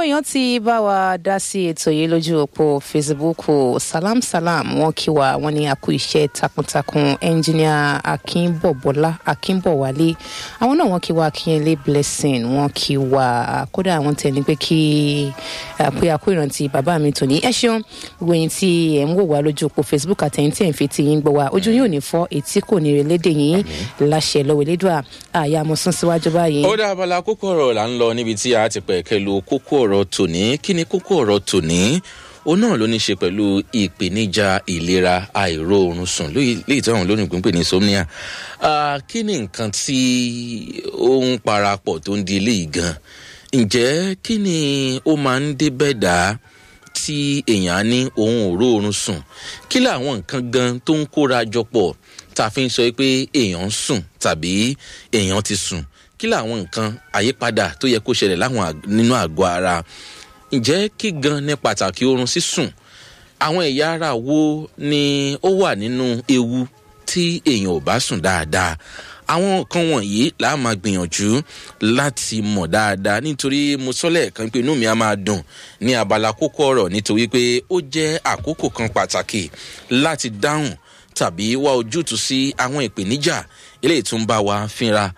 àwọn èèyàn ti bá wa dá sí ètò yìí lójú òpó facebook salam salam wọn kí wa wọn ní àkú iṣẹ́ takuntakun ẹnjìníà akínbọ̀bọ́lá akínbọ̀wálé àwọn náà wọn kí wa akínyẹlé blessing wọn kí wa kódà àwọn tẹ̀ ní pé kí pé àkú ìrántí bàbá mi tòní ẹ ṣeun gbogbo ẹ̀yin tí ẹ ń wò wá lójú òpó facebook àtẹ̀yìn tí ẹ ń fi ti yín gbọ́ wa ojú yóò ní fọ́ etí kò ní relédè yín láṣẹ lọ́wọ́ elédùà àyà mo sún síwájú báyìí. ó dá abala kókó ọ̀rọ̀ là ń lọ níbi tí a ti pẹ̀kẹ́ lu kókó ọ̀rọ̀ tòní kí ni kókó ọ̀rọ̀ tòní ó náà ló ní ṣe pẹ̀lú ìpèníjà ìlera àìróorun sùn léyìí tí àwọn olóyìnbó ń pè ní insomnia kí ni nǹkan tí ó ń parapọ̀ tó ń di eléyìí gan ǹjẹ́ kí ni ó máa ń dé bẹ́ẹ̀ dá tí èèyàn á ní òun ò róorun sùn kí làwọn nǹkan gan tó ń kóra jọ pọ̀ tá a fi ń sọ pé èèyàn ń sùn tàbí èèyàn ti sùn kí làwọn nǹkan àyípadà tó yẹ kó ṣẹlẹ̀ láwọn nínú àgọ́ ara ǹjẹ́ kí gan ní pàtàkì oorun sísùn àwọn ẹ̀yà ara wo ni ó wà nínú ewu tí èèyàn ò bá sùn dáadáa àwọn nǹkan wọ̀nyí là á máa gbìyànjú láti mọ̀ dáadáa nítorí mo sọ lẹ́ẹ̀kan pé inú mi á máa dùn ní abala kókó ọ̀rọ̀ nítorí pé ó jẹ́ àkókò kan pàtàkì láti dáhùn tàbí wá ojútùú sí àwọn ìpèníjà eléyìí tó ń bá wa fínra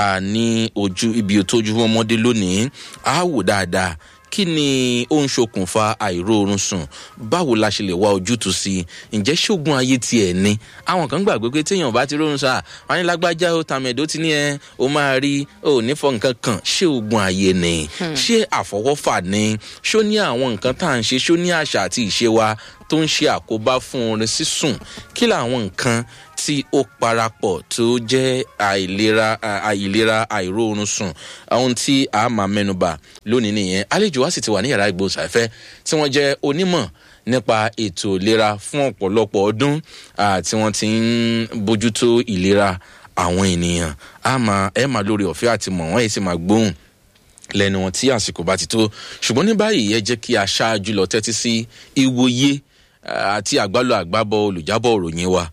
ní ojú ibi òtójú ọmọdé lónìí á wò dáadáa kí ni ó ń ṣokùnfà àìróorun sùn báwo la ṣe lè wá ojútùú sí i ǹjẹ́ ṣógun ayé tiẹ̀ ni àwọn kan gbàgbé pé téèyàn bá ti rórun sáà wọn ní lágbájá ó tàmẹ̀dó ti ní ẹ ó máa rí ó nífọ̀ nǹkan kan ṣé ogun ayé ni ṣé àfọwọ́fà ni ṣó ní àwọn nǹkan tá à ń ṣe ṣó ní àṣà àti ìṣe wa tó ń ṣe àkóbá fún orin sísùn kí làwọn nǹkan tí ó parapọ̀ tó jẹ́ àìlera àìlera àìróorun sùn ohun tí a máa mẹ́nuba lónìí nìyẹn àlejò wa sì ti wà ní yàrá ìgbóhùnsáfẹ́ tí wọ́n jẹ́ onímọ̀ nípa ètò ìlera fún ọ̀pọ̀lọpọ̀ ọdún tí wọ́n ti ń bójútó ìlera àwọn ènìyàn a máa ẹ máa lórí ọ̀fẹ́ àti mọ̀ wọ́n ẹ̀ sì máa gbóhùn lẹ́nu wọn tí àsìkò bá ti tó ṣùgbọ́n ní báyìí ẹ jẹ́ kí a ṣáájú lọ tẹ́tí sí ìwòye àti àgbálò àgbábọ̀ olùjábọ̀ òròyìn wa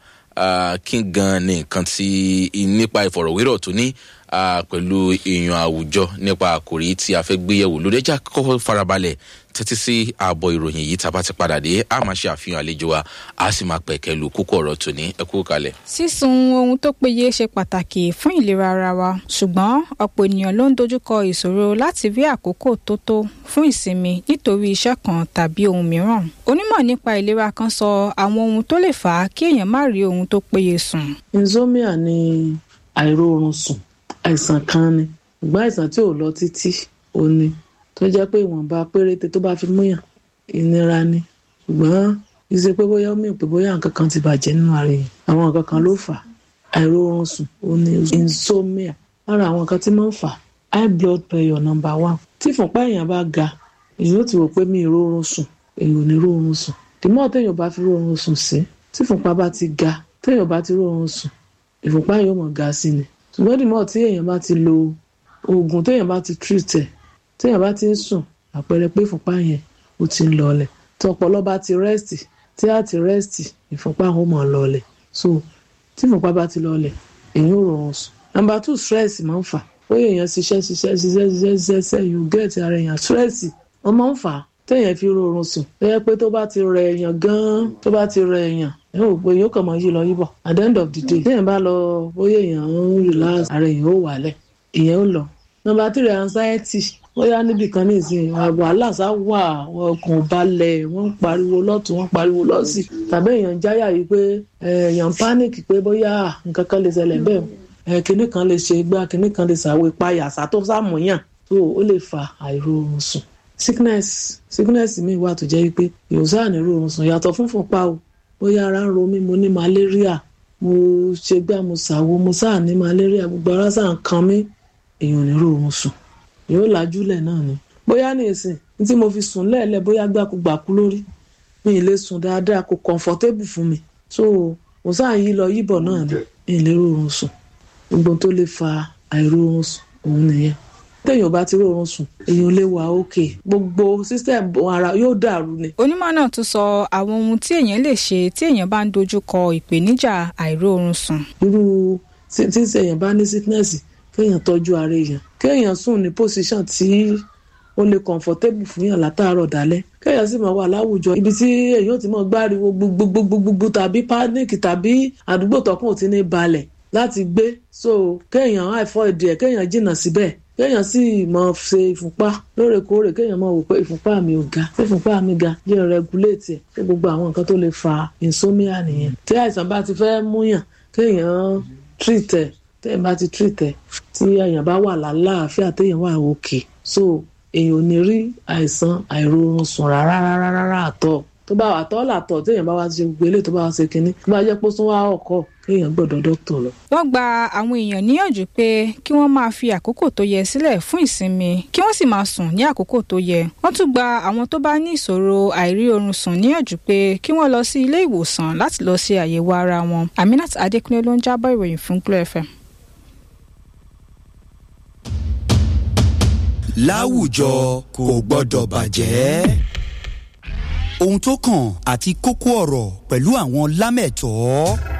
kí gan ni nǹkan tí nípa ìfọ̀rọ̀wérọ̀ tó ní pẹ̀lú èèyàn àwùjọ nípa àkòrí tí a fẹ́ gbéyẹ̀wò lórí ẹja kọ́kọ́ farabalẹ̀ tẹ́tí sí ààbọ̀ ìròyìn yìí tá a bá ti padà dé a máa ṣe àfihàn àlejò wa a sì máa pẹ̀kẹ́ lu kókó ọ̀rọ̀ tòní ẹ kú kalẹ̀. sísun ohun tó péye ṣe pàtàkì fún ìlera ara wa ṣùgbọ́n ọ̀pọ̀ ènìyàn ló ń dojúkọ ìṣòro láti rí àkókò tó tó fún ìsinmi nítorí iṣẹ́ kan tàbí ohun mìíràn onímọ̀ nípa ìlera kan sọ àwọn ohun tó lè fà á kí èèyàn má rí ohun tó péye sùn. insomnia ni àìróorun sùn àìsàn kan ni ìgbà àìsàn tí ò lọ títí ó ní tó jẹ́ pé ìwọ̀nba péréte tó bá fi múyàn ìnira ni ṣùgbọ́n kì í ṣe pé bóyá ó mì pé bóyá nǹkan kan ti bàjẹ́ nínú ara yìí àwọn nǹkan kan ló fà á àìróorun sùn ó ní insomnia lára àwọn nǹkan tí máa ń fà á high blood pressure number one tí ìfúnpá èèyàn bá ga èèyàn ó ti rò pé mi ì róorun sùn èèyàn ò ní róorun sùn dìmọ́ téèyàn bá fi róorun sùn sí tí ìfúnpá bá ti ga téèyàn bá ti róorun sùn ìfúnpá yóò mọ̀ ga sí ni ṣùgbọ́n dìmọ́ tí èèyàn bá ti lo oògùn téèyàn bá ti treat ẹ̀ téèyàn bá ti ń sùn àpẹẹrẹ pé ìfúnpá yẹn ó ti ń lọọlẹ̀ tí ọpọlọ bá ti rẹ́sìtì tí á ti rẹ́sìtì ìfúnpá ó mọ̀ lọọlẹ̀ so tí ìfúnpá bá ti lọọlẹ̀ èyàn ò rọrùn sùn. number two stress máa ń fà ó yẹ èèyàn ṣiṣẹ́ ṣiṣẹ́ ṣiṣẹ́ ṣiṣẹ́ ṣiṣẹ́ ṣiṣẹ́ you get ara èèyàn stress wọ́n máa ń fà á téèyàn fi rọrùn sùn tó yẹ pé tó bá ti rẹ èèyàn gan-an tó bá ti rẹ èèyàn ẹ ò pé yóò kàn máa yí lọ yíbọ̀ at the end of the day téèyàn bá lọ bóyá èèyàn ń relax ara èèyàn ó wálẹ̀ èèyàn ó lọ number three anxiety bóyá níbì kan ní ìsìn wàhálà sá wà ọkàn balẹ̀ wọ́n ń pariwo lọ́tún wọ́n ń pariwo lọ́sì tàbí èèyàn jáyà yìí pé èèyàn panic pé bóyá nǹkan kan lè ṣẹlẹ̀ bẹ́ẹ̀ kinní kan lè ṣe gbá kinní kan lè ṣàwé payà sátó sàmúyàn tó ó lè fa àìróorun sùn sickness sickness mi wà tó jẹ́ pé ìwòsàn àìróorun sùn yàtọ̀ fún fúnpá o bóyá ara ń ro mí mo ní malaria mo ṣe gbá mo ṣàwo mo sáà ní malaria gbogbo ara sáà ń kan mí èèyàn ò ní róorun sùn yóò lajúlẹ̀ náà ni bóyá ní ìsìn ní tí mo fi sùn lẹ́ẹ̀lẹ́ bóyá gbàkúgbàkú lórí mi ì lè sùn dáadáa kò comfortable fún mi so mo sáà yí lọ yíbọ̀ náà ni mi ì lè róorun sùn gbogbo tó lè fa àìróorun sùn òun nìyẹn téèyàn bá ti róorun sùn èèyàn lè wà òkè gbogbo system ara yóò dàrú ni. onímọ̀ náà tún sọ àwọn ohun tí èèyàn lè ṣe tí èèyàn bá ń dojú kọ ìpèníjà àìróorun sùn. irú tí tí èèyàn bá ní sickness kéèyàn tọ́jú ara èèyàn kéèyàn sùn ní position tí ó lè comfortable fún yàn látàárọ̀ dálẹ́ kéèyàn sì máa wà láwùjọ ibi tí èèyàn ti máa gbáriwo gbogbogbogbogbò tàbí panic tàbí àdúgbò tọkùn ò ti ní balẹ̀ láti gbé so kéèyàn avoid ẹ̀ kéèyàn jìnnà síbẹ̀ kéèyàn sì máa ṣe ìfúnpá lóòrèkóòrè kéèyàn máa wò pé ìfúnpá mi ò ga tí ìfúnpá mi ga jẹ́ regulate ẹ̀ pé gbogbo àwọn nǹkan tó lè fa insomnia nìyẹn tí àìsàn bá ti fẹ́ múyàn kéèyàn treat ẹ̀ téèyàn bá ti treat ẹ̀ tí èèyàn bá wà lálàáfíà téèyàn wà òkè so èèyàn ò ní rí àìsàn àìróorun sùn rárá rárá rárá àtọ̀ tó bá àtọ̀ làtọ̀ téèyàn bá wá ṣe gbogbo eléyìí tó bá wá ṣe kinní tó bá jẹ́ pé ó tún wá ọkọ̀ kéèyàn gbọ́dọ̀ dókítà lọ. wọ́n gba àwọn èèyàn níyànjú pé kí wọ́n máa fi àkókò tó yẹ sílẹ̀ fún ìsinmi kí wọ́n sì máa sùn ní àkókò tó yẹ. wọ́n tún gba àwọn tó bá ní ìṣòro àìrí oorun sùn níyànjú pé kí wọ́n lọ sí ilé ìwòsàn láti lọ ṣe àyẹ̀wò ara wọn. Aminat Adékúnlé ló ń jábọ̀ ìròyìn fún Glo FM. láwùjọ kò gbọ́dọ̀ bàjẹ́. ohun tó kàn àti kókó ọ̀rọ̀ pẹ̀lú àwọn lámẹ̀tọ́